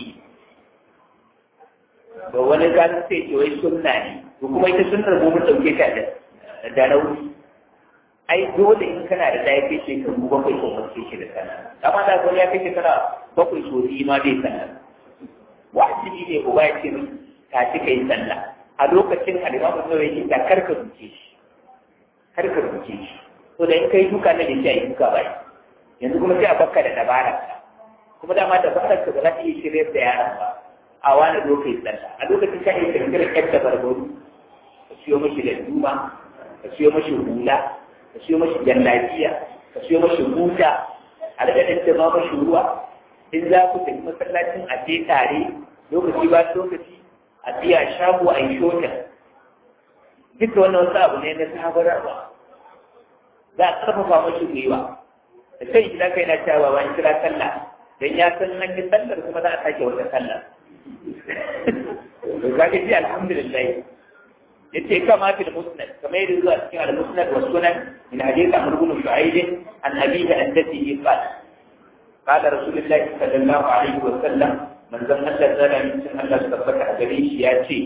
ba wani gano sai ce wai sunna ne ko kuma ita sunnar mu mun dauke ta da rauni ai dole in kana da ɗaya kai shekaru bakwai ko mace shi da sallah amma da kuma ya kai shekara bakwai so biyu ma bai sallah wajibi ne uba ya ce ka ci kai sallah a lokacin alimamu nawa yake da karka duke shi karka duke shi to da in kai duka na da shi a yi duka bai yanzu kuma sai a bakka da dabarar ka kuma dama dabarar ka ba za ta iya shirya da yaran ba a wani lokacin sallah a lokacin ka iya kirkirar yadda barbaru ka siyo mashi da duma ka siyo mashi hula ka siyo mashi jallabiya ka siyo mashi buta a daga da ma mashi ruwa in za ku tafi masallacin a je tare lokaci ba lokaci a biya shago a yi shota duka wannan wasu abu ne na sabararwa za a karfafa mashi gwiwa da kai gida kai na cewa ba kira sallah dan ya san nan yi sallar kuma za a sake wata sallar to kaga ji alhamdulillah yace kama fil musnad kamar yadda zuwa cikin al musnad wa sunan min hadith amr ibn shu'aib an abihi an jaddihi qala qala rasulullah sallallahu alaihi wa sallam man zan Allah zara min sun Allah tabbata a gare shi ya ce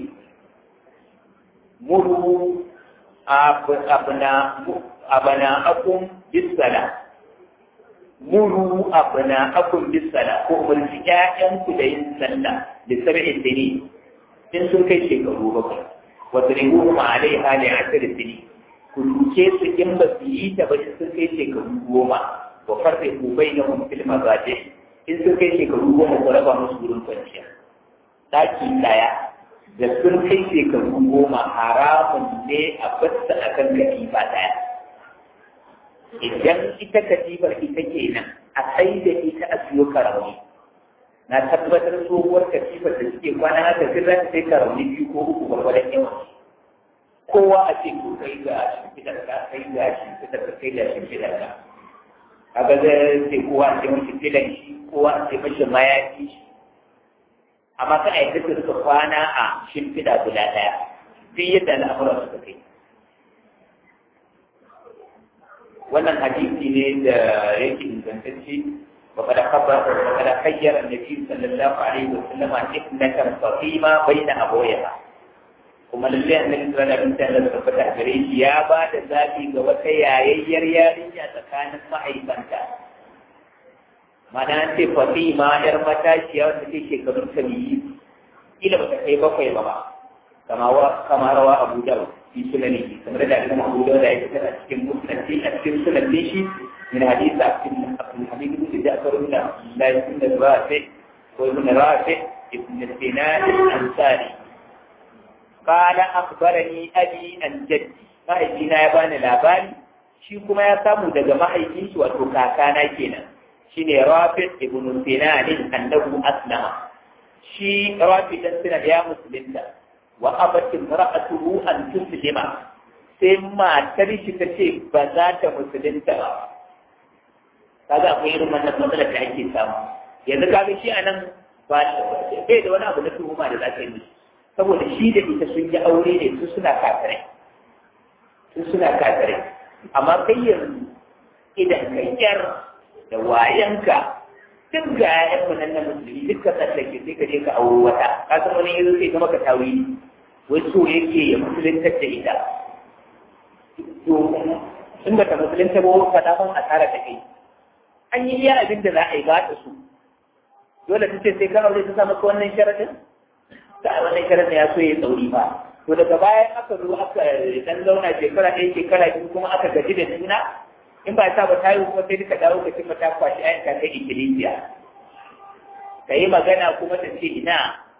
muru abna abna akum bisala muru abna akum bisala ko umarci ƴaƴanku da yin sallah da sab'in dini in sun kai shekaru bakwai wadribuhum alaiha li asr sini ku duke su in ba su yi ta ba sun kai shekaru goma wa farriqu bainahum fil mazaji in sun kai shekaru goma ku raba musu wurin kwanciya daki daya da sun kai shekaru goma haramun ne a basta akan katifa daya idan ita katifar ita kenan a sai da ita a siyo karauni na tabbatar tsohuwar katifar da suke kwana haka sun za ta sai karauni biyu ko uku gwargwadon yawan kowa a ce ko kai ga shimfidar ka kai ga shimfidar ka kai ga shimfidar ka kaga zai ce kowa a ce mashi filan shi kowa a ce mashi mayafi shi amma kan a yadda su rika kwana a shimfida guda ɗaya duk yadda al'amuran suka kai wannan hadisi ne da yake ingantacce وقد خبر وقد خير النبي صلى الله عليه وسلم ابنة فاطمة بين أبويها kuma lalle annabi sallallahu alaihi wasallam da tabbata gare shi ya ba da zabi ga wata yayayyar yarinya tsakanin mahaifanta mana ce Fatima yar matashiya wanda take shekarun ta biyu kila ba ta kai bakwai ba ba kama wa kama rawa Abu Dawud fi sunanihi kamar da Imam Abu Dawud ya fitar a cikin musnad a cikin sunan shi من حديث عبد الحميد بن جعفر بن الله بن رافع وابن رافع ابن سنان الأنصاري قال أخبرني أبي عن جدي mahaifina ya bani labari shi kuma ya samu daga mahaifin shi wato kakana kenan shine Rafi ibn Sinan annahu aslama shi Rafi dan Sinan ya musulunta wa abat imra'atuhu an tuslima sai matar shi ta ce ba za ta musulunta ba kaga akwai irin wannan matsalar da ake samu yanzu kaga shi anan ba bai da wani abu na tuhuma da za ka yi musu saboda shi da ita sun yi aure ne su suna kafirai su suna kafirai amma kai yanzu idan ka yar da wayanka duk ga ƴaƴan mu nan na musulmi duk ka tsallake sai ka je ka auro wata ka san wani yanzu sai ka maka tawili wai so yake ya musuluntar da ita to in ba ta musulunta ba faɗa ban asara ta kai an yi iya abin da za a yi ba ta su dole ta ce sai ka aure ta samu wannan sharadin ta wannan sharadin ya so ya tsauri ba to daga baya aka zo aka dan zauna shekara ɗaya shekara biyu kuma aka gaji da juna in ba ta ba ta yi kuma sai duka dawo ka cimma ta kwashi ayan ka kai ikkilisiya ka yi magana kuma ta ce ina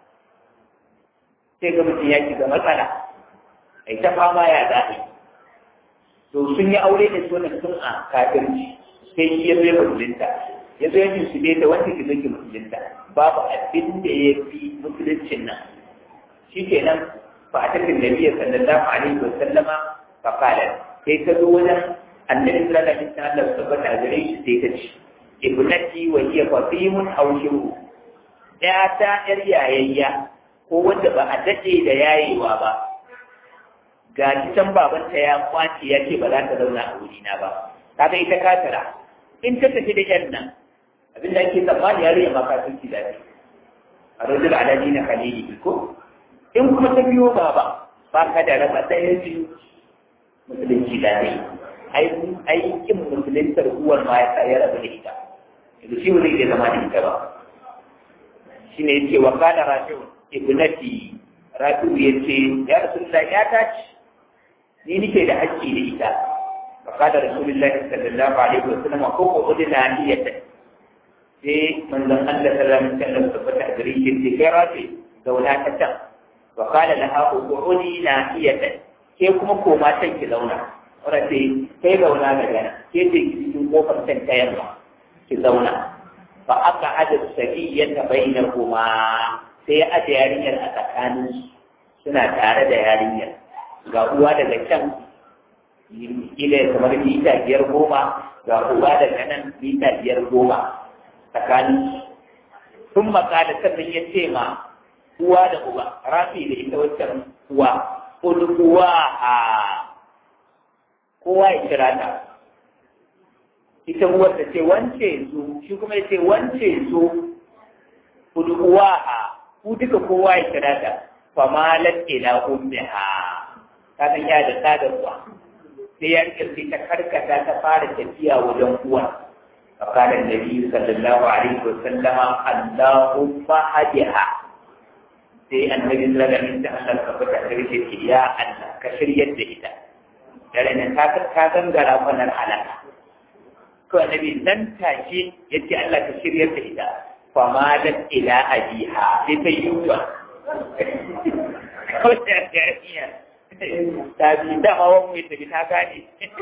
sai ga mutum ya shiga matsala ai ta fama ya zaɓi to sun yi aure da sunan sun a kafirci sai shi ya zai musulunta ya zo yin su da wanda ke zai musulunta babu abin da ya fi musuluncin nan shi ke nan ba a tafi da biya sallallahu alaihi wa sallama fa qala sai ta zo wajen annabi sallallahu alaihi wa sallam tabbata gare shi sai ta ce ibnati wa hiya fatimun aw shiru ya ta yar yayayya ko wanda ba a dade da yayewa ba ga can babanta ya kwace ya ce ba za ta zauna a wurina ba kaga ita kafira in ta tafi da yan nan abin da ake tsammani ya rage maka sun ci daɗi a rajul alali na khalili ko in kuma ta biyo baba ba ka da rasa ɗaya biyu musulunci daɗi aikin musuluntar uwar ma ya sa ya rabu da ita yanzu shi ba zai iya zama da ita ba shi ne yake wa kana rafi'u ibnati rafi'u ya ce ya rasulullah ya tace ni nike da haƙƙi da ita fa kana rasulullah sallallahu alaihi wa sallam ko ko udina niyata sai manzon Allah sallallahu alaihi wa sallam tabbata a gare shi sai kai rafi zauna ta can wa kana laha uqudi nahiyatan ke kuma koma can ki zauna wadda ce kai zauna da gana ke ce ki cikin kofar can ta yamma ki zauna fa aka ada sabiyyata bainakuma sai ya aje yarinyar a tsakanin suna tare da yarinyar ga uwa daga can kila kamar mita biyar goma ga uwa daga nan mita biyar goma tsakanin sun makala sannan ya ce ma uwa da uba rafi da ita waccan uwa uwa a kowa ya kira ta ita uwar ta ce wance zu shi kuma ya ce wance zu uwa a ku duka kowa ya kira ta famalat ila ummiha ta san ya da ta da uwa sai ya rike sai ta karkata ta fara tafiya wajen uwa فقال النبي صلى الله عليه وسلم اللهم هدها sai annabi sallallahu alaihi wasallam ka fita da rike ce ya Allah ka shiryar da ita dare nan ka ka gangara kwanar halaka to annabi nan take yace Allah ka shiryar da ita fa ma da ila abiha sai ta yi wa ko ta ya ta bi da ma wani mai tafi ta gane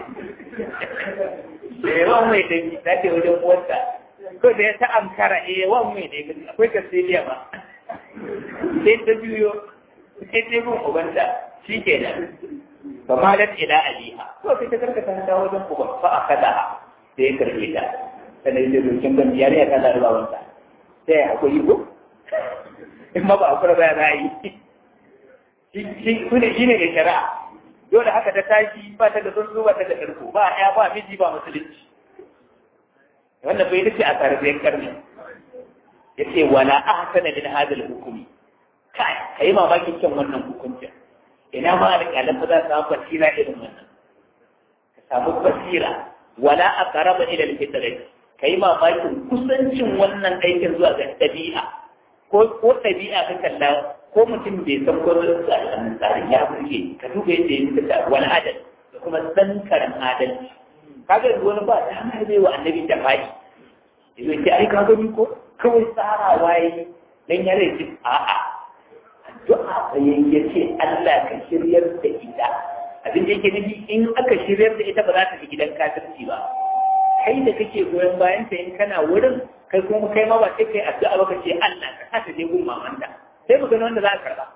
eh wani mai tafi ta ce wajen wata ko da ya ta amkara eh wani mai ne akwai kasiliya ba sai ta juyo sai ta bin ubanta shi ke nan ba ma da ila aliha ko sai ta karkata ta wajen uban fa a kada sai ya karbe ta sannan ya dokin ban biyar ya kada da babanta sai ya hakuri ko in ma ba a kura ba ya yi shi kune shi ne da shari'a dole haka ta tashi ba ta da tsuntsu ba ta da karko ba ya ba miji ba musulunci wannan bai dace a tarbiyar karni yace wala ahsana min hadha al-hukmi kai kai mamakin kyan wannan hukuncin ina ma alƙalan ba za su samu basira irin wannan ka samu basira wala aqraba ila al-fitrah kai mamakin kusancin wannan aikin zuwa ga dabi'a ko ko dabi'a ka kalla ko mutum bai san ko tsarin tsarin ya burge ka duba yadda ya fita wani adal da kuma tsankaran adalci kaga yanzu wani ba ta hanyar bai wa annabi da fa'i yanzu ce ai ka gani ko kawai tsara waye dan ya rai a'a addu'a sai ya ce Allah ka shiryar da ita abin da yake nufi in aka shiryar da ita ba za ta fi gidan kafirci ba kai da kake goyon bayan ta in kana wurin kai kuma kai ma ba sai kai addu'a ba ka ce Allah ka sa ta je gun mamanta sai mu gani wanda za a karba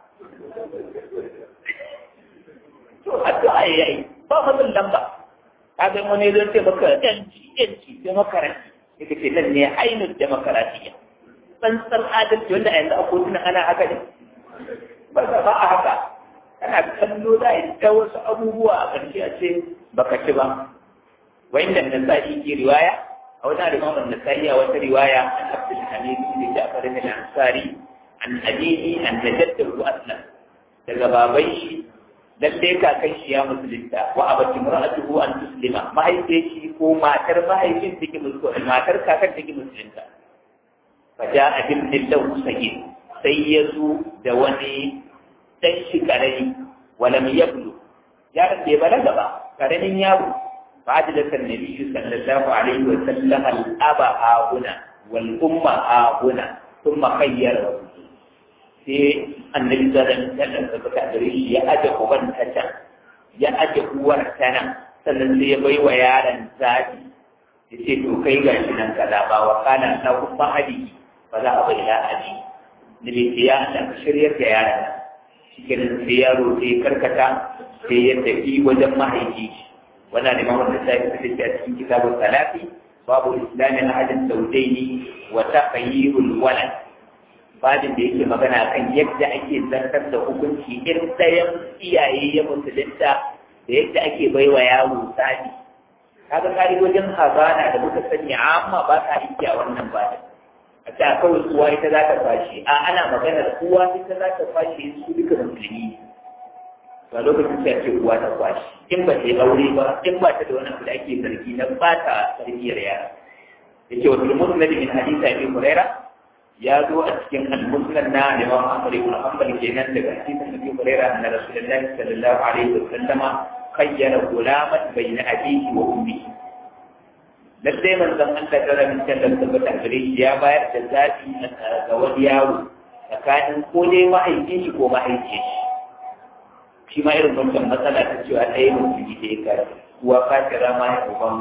to addu'a yayi ba fadin lamba kaga wani zai ce maka yanci yanci demokarasi yake ce nan ne ainihin demokarasiya tsantsar adalci wanda a yanzu a kotuna ana haka ne ba ba a haka kana kallo za a yi ta wasu abubuwa a ƙarshe a ce baka ci ba wanda nasa'i ke riwaya a wani alimamin nasa'i a wata riwaya an abdul hamid bin ja'far bin ansari an abihi an najaddahu aslam daga baban shi lalle kakan shi ya musulunta wa abati mar'atuhu an tuslima mahaifiyar shi ko matar mahaifin take musulunta matar kakan take musulunta fa ja'a bil lahu sayyid sai ya zo da wani dan shi karami walam yablu yaron bai balaga ba karamin yaro fa ajala kan nabi sallallahu alaihi wa sallam al aba huna wal umma huna thumma khayyara sai annabi sallallahu alaihi wasallam da suka gare shi ya aje uban ta can ya aje uwar ta nan sannan sai ya bai wa yaron zaɓi ya ce to kai ga shi nan kaza ba wa kana na kuma hadi ba za a bai da hadi da bai ce ya Allah ka shiryar da yaron nan shi kenan sai yaro sai karkata sai ya tafi wajen mahaifi wannan ne mamman da sai ka fice a cikin kitabun salafi babu islamin ahadin saudaini wa taqayyirul walad babin da yake magana kan yadda ake zartar da hukunci in ɗayan iyaye ya musulunta da yadda ake baiwa yaro tsari kaga ka'idojin hazana da muka sani amma ba ta iya wannan babin a ta kawai uwa ita za ta fashi a ana maganar uwa ita za ta fashi su duka musulmi to a lokacin sai a ce uwa ta kwashi in ba ta yi aure ba in ba ta da wani abu da ake zargi na bata tarbiyyar yara yace wa fil musnad min hadith abi hurairah ya zo a cikin al-musnad na Imam Ahmad ibn Hanbal kenan daga hadisin Abi Hurairah anna Rasulullahi sallallahu alaihi wa sallama khayyara gulaman bayna abihi wa ummihi lallai manzon Allah ta rabin sallar tabbata gare shi ya bayar da zafi ga wani yaro tsakanin ko dai mahaifin shi ko mahaifin shi shi ma irin wancan matsala ta cewa ɗaya mutum da ya kare uwa kafira ma ya uban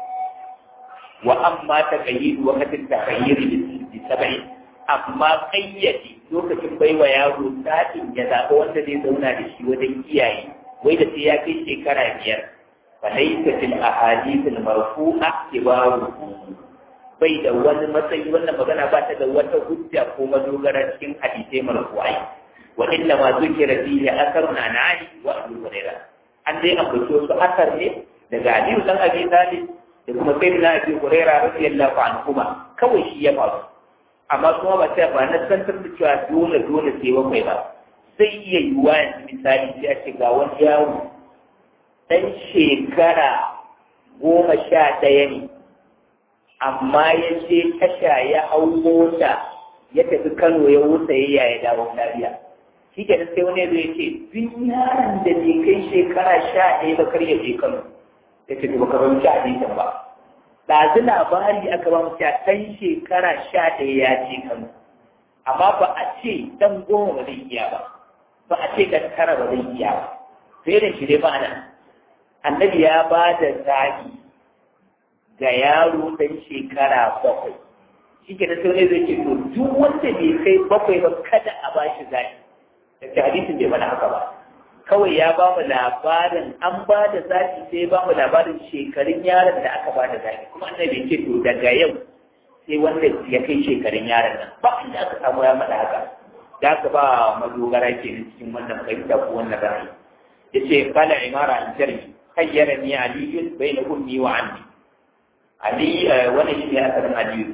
wa amma ta kayyidu wakatin ta kayyiri da saba'i amma kayyade lokacin baiwa yaro sa'in ya zaɓa wanda zai zauna da shi wajen iyaye wai da sai ya kai shekara biyar فليس في الأحاديث المرفوعة كبار bai da wani matsayi wannan magana ba ta da wata hujja ko madogara cikin hadisai marfu'ai wa inna ma zukira fihi asarun an ali wa abu hurairah an dai ambato su asar ne daga ali dan abi talib da kuma sayyidina abi hurairah radiyallahu anhuma kawai shi ya faru amma kuma ba ta ba na san da cewa dole dole sai wani ba sai iya yiwuwa yanzu misali sai a ce ga wani yawo ɗan shekara goma sha ɗaya ne amma ya je tasha ya hau mota ya tafi kano ya wuce ya ya dawo lafiya shi ke sai wani zai ce duk yaron da bai kai shekara sha ɗaya ba kar ya je kano ya ce ba karon sha ɗaya ba ɗazu labari aka ba mu cewa ɗan shekara sha ɗaya ya je kano amma ba a ce ɗan goma ba zai iya ba ba a ce ɗan tara ba zai iya ba sai da shi dai ba nan annabi ya ba da zaɓi ga yaro ɗan shekara bakwai shi ke da sauran zai ce to duk wanda bai kai bakwai ba kada a ba shi zaɓi da hadisin bai mana haka ba kawai ya ba mu labarin an ba da zaɓi sai ba mu labarin shekarun yaron da aka ba da zaɓi kuma annabi ce to daga yau sai wanda ya kai shekarun yaron nan ba inda aka samu ya mada haka da aka ba madogara ke cikin wannan fahimta ko wannan ra'ayi yace qala imara al-jarmi خيرني علي بين أمي وعمي علي وانا شيء أثر علي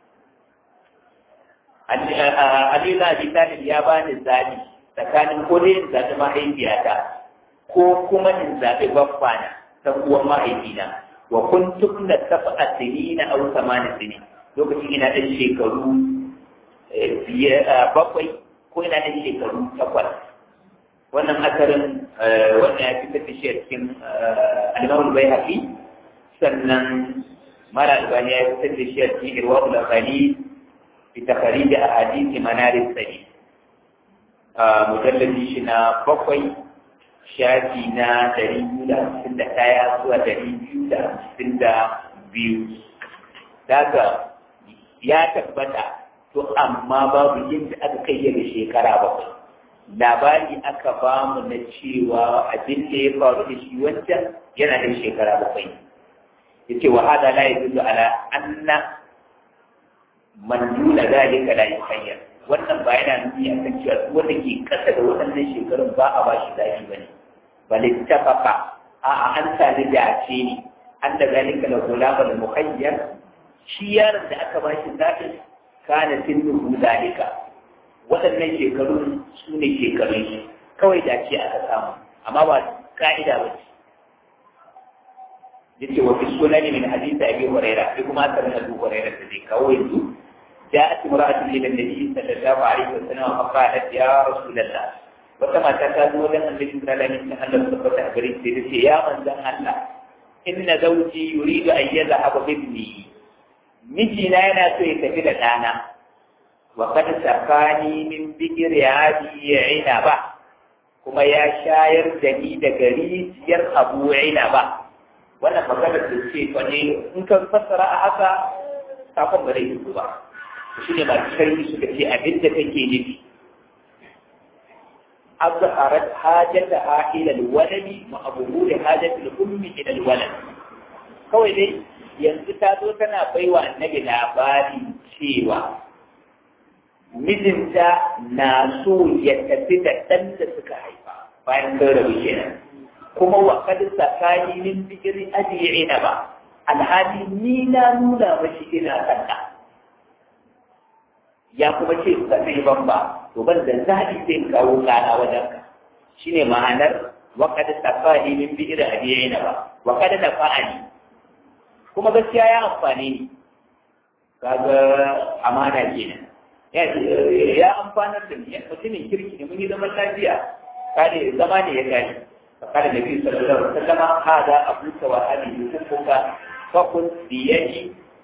علي لا بيتان يا بان الزادي tsakanin ko dai in zaɓi mahaifiyata ko kuma in zaɓi baffana ta uwan mahaifina wa kun tukna tafa a sini na au samanin sini lokacin ina ɗan shekaru bakwai ko ina ɗan shekaru takwas wannan asarin wannan ya fitar da shi a cikin alimamul bai haƙi sannan mara albani ya fitar da shi a cikin irwa'ul akali fi takari da ahadisi manarin sani mujallabi shi na bakwai shafi na dari biyu da hamsin da ɗaya zuwa dari biyu da hamsin da biyu daga ya tabbata to amma babu yadda aka kai da shekara bakwai labari aka ba mu na cewa abin da ya faru da shi wancan yana da shekara bakwai ya ce wa hada la yadullu ala anna man duna zalika la yukhayyar wannan ba yana nuni a kan cewa duk wanda ke kasa da waɗannan shekarun ba a ba shi zafi bane bal ittafaqa a a an sami dace ne an da zalika la gulama al mukhayyar shi yaron da aka ba shi zafi kana sinnu zalika waɗannan shekarun su ne shekarun shi kawai dace aka samu amma ba ka'ida ba ce yace wa fi sunani min hadisi abi hurairah sai kuma aka rana abu hurairah da zai kawo yanzu جاءت امرأة إلى النبي صلى الله عليه وسلم فقالت يا رسول الله وكما تكادوا لنا النبي صلى الله عليه وسلم أن تصبت أبريد سيدتي يا من ذا الله إن زوجي يريد أن يذهب بابني مجينا أنا سيتفيد الآن وقد سقاني من بئر أبي عنبة kuma ya shayar da ni daga rijiyar abu عنبة wannan maganar da ce fa ne in ka fassara a haka sakon ba zai yi ba shi ne masu sharhi suka ce abin da take nufi azharat hajata ha ila alwaladi ma abuhu da hajata al-ummi ila alwalad kawai dai yanzu ta zo tana baiwa annabi labari cewa mijinta na so ya tafi da ɗan da suka haifa bayan sun rabu kenan kuma wa kad sakani min bigri aji'ina ba alhali ni na nuna mashi ina kanta ya kuma ce ba zai ban ba to ban da zaɓi sai in kawo kana wajen ka shine ma'anar wa qad tafani min bi'ir abiyina ba wa qad nafa'ani kuma gaskiya ya amfani ni kaga amana kenan ya ya amfanar da ni mutumin kirki ne mun yi zaman lafiya kare zama ne ya gani فقال النبي صلى الله عليه وسلم هذا أبوك وهذه أمك فقل بيدي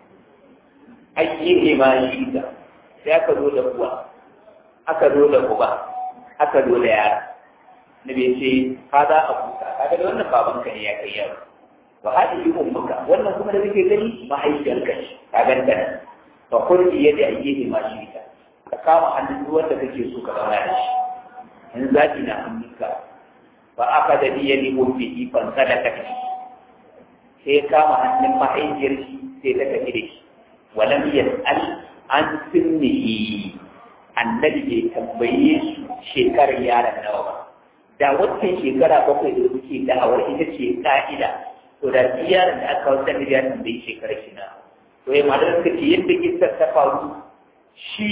أيهما شئت sai aka zo da kuwa aka zo da kuba aka zo da yara na bai ce ka za a kuka kaga da wannan baban ka ne ya kai yaro wa hadi yi ummuka wannan kuma da kake gani mahaifiyar ka ce ka ganta nan fa kurdi yadda ayyihi ma shi ta ka kama hannun duk wanda kake so ka zauna da shi in zaki na hannunka fa aka da biyadi ummihi fan sadaka sai kama hannun mahaifiyar shi sai ta tafi da shi walam yas'al an sinnihi annabi bai tambaye shi shekarar yaron nawa ba da wancan shekara bakwai da suke da'awar ita ce ka'ida to da shi yaron da aka wata da ya tambayi shekarar shi na to ya malar suka ce yadda kisar ta faru shi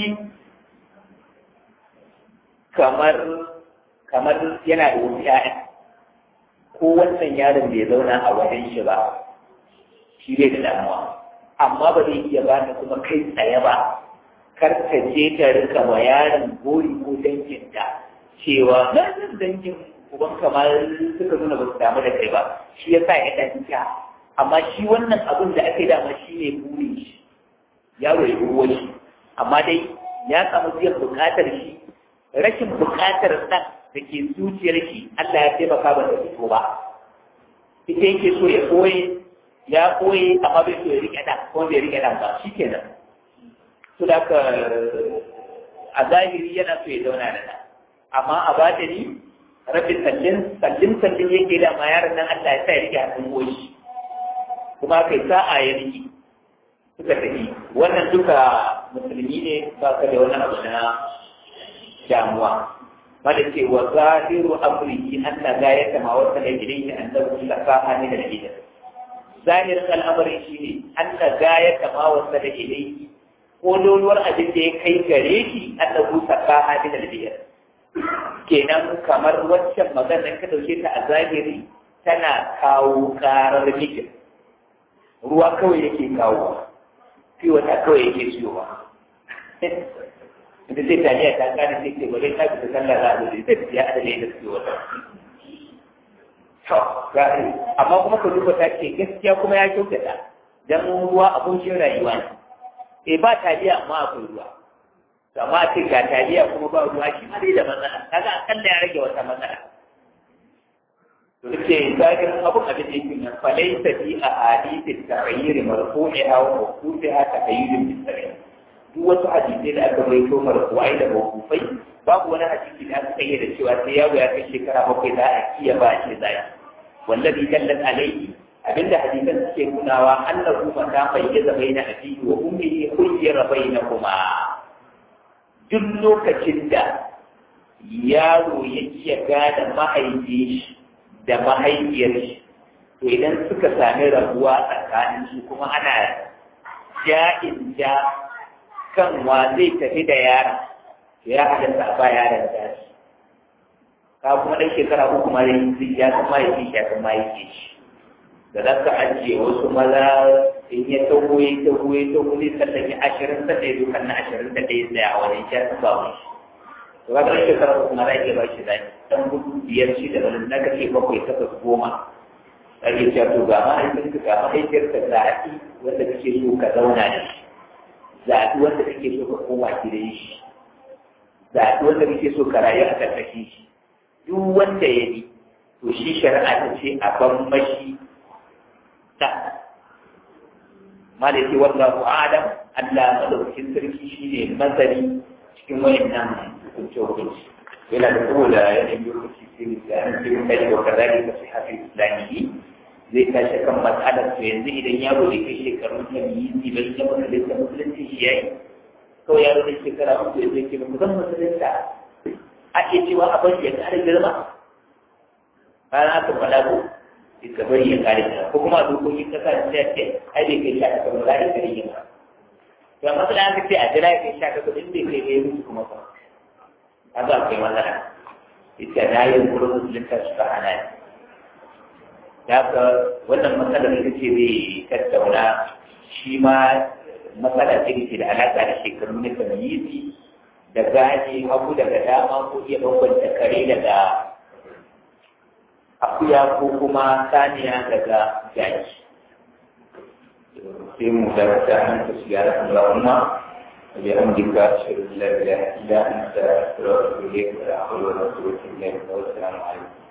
kamar kamar yana da wasu ƴaƴa ko wannan yaron bai zauna a wajen shi ba shi bai da damuwa amma ba zai iya ba kuma kai tsaye ba kar ka je ta rika wa yaron gori ko danginta cewa na zan dangin uban kamar suka nuna ba su damu da kai ba shi ya sa ya danta amma shi wannan abin da aka yi dama shi ne burin shi yaro ya ruwa shi amma dai ya samu biyan bukatar shi rashin bukatar ɗan da ke zuciyar shi Allah ya taimaka ba da fito ba ita yake so ya koye ya koye amma bai so ya rike ɗan ko bai rike ɗan ba shi kenan su da ka a zahiri yana so ya zauna da ɗan amma a batini rabin sallin sallin sallin yake da ma yaron nan Allah ya sa ya rike hannun goyi kuma kai sa'a ya rike suka tafi wannan duka musulmi ne ba ka da wani abu na damuwa wanda ce wa zahiru amrihi anna gayata ma wasa da ilayhi annahu lafaha min al-ida zahirin al'amarin shine anna gayata ma wasa da ilayhi ko loluwar abin da ya kai gare shi annahu lafaha min al-ida kenan kamar waccan magana ka dauke ta a zahiri tana kawo karar mijin ruwa kawai yake kawo fi wata kawai yake ciyowa inda zai taliya ta gane sai ce wajen ta fita sallah za a zo zai tafiya a dalilin da suke wata to gari amma kuma ka duba ta ce gaskiya kuma ya kyautata dan ruwa abun shi rayuwa ne eh ba taliya amma akwai ruwa to amma a ce ga taliya kuma ba ruwa shi ma dai da matsala kaga akalla ya rage wata matsala to ce zahirin abun abin da yake nan falaisa fi a hadithin ta'ayyiri marfu'iha wa mawqufiha taqayyudun bis duk wasu hadisai da aka rawaito marfu'ai da mawqufai babu wani hadisi da aka kayyade cewa sai yaro ya kai shekara bakwai za a iya ba shi zai wallazi dallat alayhi abinda hadisan suke nunawa annahu mata bayyaza baina abihi wa ummihi khayyara bainahuma duk lokacin da yaro ya iya gane mahaifi da mahaifiyar shi to idan suka sami rabuwa tsakanin su kuma ana ja'in ja kan wa zai tafi da yaron ya halatta a ba yaron da shi ka kuma ɗan shekara uku ma zai ya san mahaifi shi ya san mahaifi shi da za ka ajiye wasu maza in ya taho ya taho ya taho zai sallake ashirin sannan ya zo kan na ashirin da ɗaya tsaya a wajen shi ya san ba wani to ka ɗan shekara uku ma za iya ba shi zai ɗan gudu biyar shi da wani na kace bakwai takwas goma ake cewa to ga mahaifinka ga mahaifiyarka zaɓi wanda kake so ka zauna da shi zaɓi wanda kake so ka koma gidan shi zaɓi wanda kake so ka rayu a ƙarƙashin shi duk wanda ya bi to shi shari'a ta ce a ban mashi ta malaki wallahu adam Allah madaukakin sarki shine mazari cikin wayannan hukunce hukunci yana da kowa yanayin lokaci sai da an ce kai da kazali ka sai hafi islamihi zai tashi kan matsalar to yanzu idan yaro da kai shekaru ta biyu ne bai ya musulunta musulunci shi yayi kawai yaro da shekara uku ya zai ce ba zan musulunta a iya cewa a bari ya kare girma bayan aka faɗa ko sai ka bari ya kare girma ko kuma a dokokin kasa da sai ce ai bai kai sha ka ba za ka kare girma to amma sai aka ce a jira ya kai sha ka ba in bai kai kai musu kuma ba a za kai matsala ita na yi wurin musulunta suka hana ni da ka wannan matsalar ita ce zai tattauna shi ma matsala ce ke da alaƙa da shekaru na tamyizi da gane hagu daga dama ko iya bambanta kare daga akuya ko kuma saniya daga jaki sai mu darasa nan ta shiga da Allahumma بحمدك أشهد أن لا إله إلا أنت أستغفرك وأتوب إليك ولا حول ولا قوة إلا بالله والسلام عليكم